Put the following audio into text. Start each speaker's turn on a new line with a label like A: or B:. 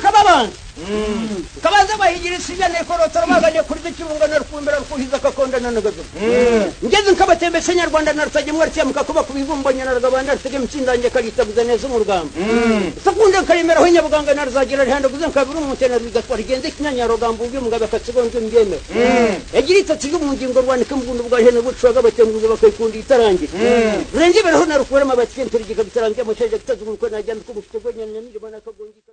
A: kabanza kabanza bayigirisa ibiyane korotoro baganye kuri byo kibunga na rukumbira rukuhiza kakondana na gazo ngeze nkabatembese nyarwanda na rutage mwartiya mukakuba kubibumbanya na rugabanda rutege mutsindange kalitaguza neza umurugamba sakunde karimera ho nyabuganga na ruzagira rihanda guze nkabiri umutena bigatwara igenze kinyanya rugamba ubwe mugabe akatsigo ndyo mbyemera yagira itatu ryo mu ngingo rwandika mugundo bwa hene bucwaga batenguza bakayikunda itarange renge bereho na rukubarama batike nturigika bitarangiye mu cyaje gitazuguruka najya ndikubufite gwenye nyamiri bona kagongi